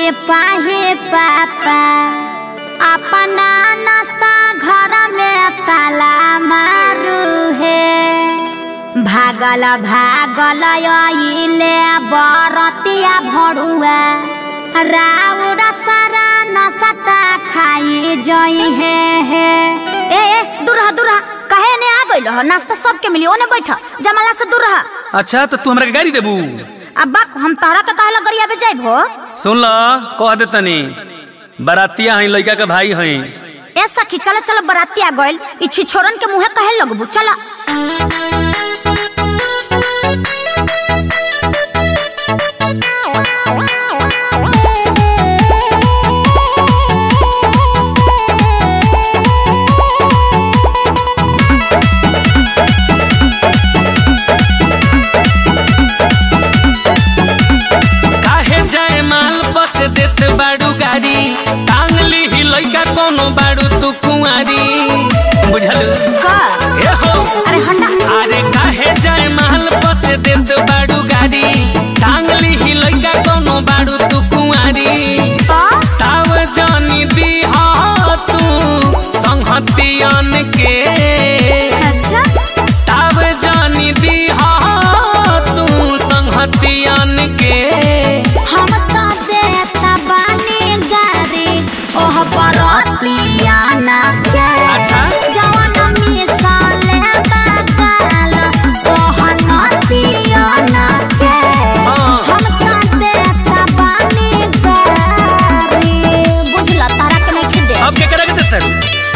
सिपाही पापा अपना नाश्ता घर में ताला मारू है भागल भागल अइले बरतिया भरुआ राउर सारा नसता खाई जई है हे ए ए दूर रह दूर रह कहे ने आ गइल ह नाश्ता सबके मिली ओने बैठ जमाला से दूर रह अच्छा तो तू हमरा के गाड़ी देबू अब बक हम तहरा के कहला गरिया पे जाइब हो सुन ल कह दे तनी बरातिया हई लड़का के भाई हई ए सखी चल चल बराती आ गइल ई छिछोरन के मुंहे कहे लगबू चल काहे जाए माल बस देत बाड़ू गाड़ी टांग ली ही लइका कोनो बाड़ू तू कुंवारी बुझल का ए हो अरे हंडा अरे काहे जाए माल बस देत बाड़ू गाड़ी टांग ली ही लइका कोनो बाड़ू तू कुंवारी तो ताव जानी दी हा तू संहतियन के अच्छा ताव जानी दी हा तू संहतियन के हम तो देता बानी गारी ओह बरतिया ना के अच्छा। जवान मिसाले बगाल ओह नतिया ना के हाँ। हम तो देता बानी गारी बुझला तारा के नहीं खिदे अब क्या करेगा तेरे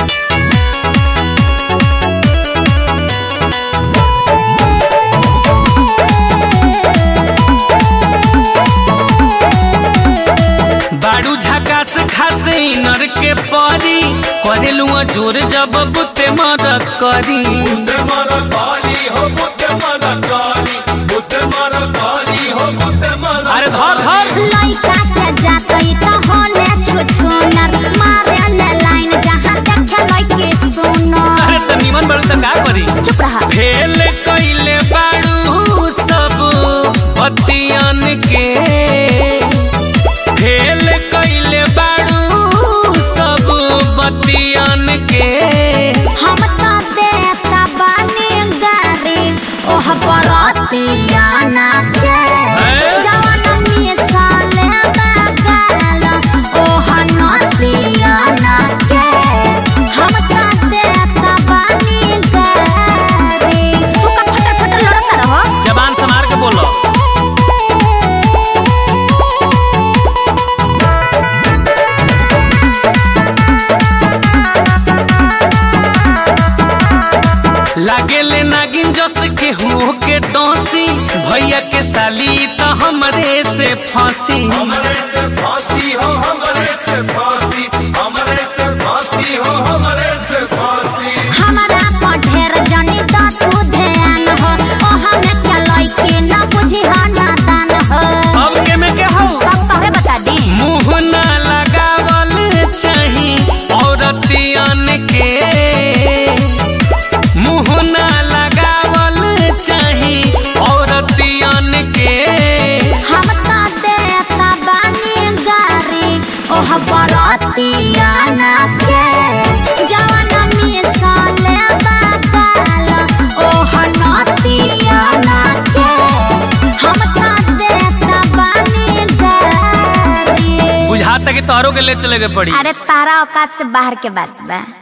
बाड़ू झकास खासे नर के परी करेलू जोर जब बुते मदद करी अरे धर धर लइका के जातई त होले छुछुनर मारे ले लाइन जहां देखे लइके सुनो अरे त निमन बाड़ू त का करी चुप रहा फेल कैले बाड़ू सब पतियन के फेल कैले बाड़ू सब बतियन के हम तो देता बानी गारी ओह बरतिया ना के हैं? जवान मिसाले बगाल ओह नतिया ना के हम तो देता बानी गारी तू का फटर फटर लड़ता रहो जबान संभार के बोलो लागेले नागिन जस के हो के डोसी भैया के साली त हमरे से फांसी हमरे से फांसी हो हमरे से फांसी हमरे से फांसी हो हमरे से फांसी हमारा पर ढेर जनी तो तू ध्यान हो ओ हमें क्या लइके ना बुझी हो नादान हो अब के में के हो सब तोहरे बता दी मुंह ना लगावल चाही औरतियन के मुंह ना लगावल चाही औरतियन के हम तो देता बानी गारी ओह बरतिया ना के जवान मिसाले बगाल ओह नतिया ना के हम तो देता बानी गारी बुझाता कि तोहरों के ले चले के पड़ी अरे तारा औकात से बाहर के बात बा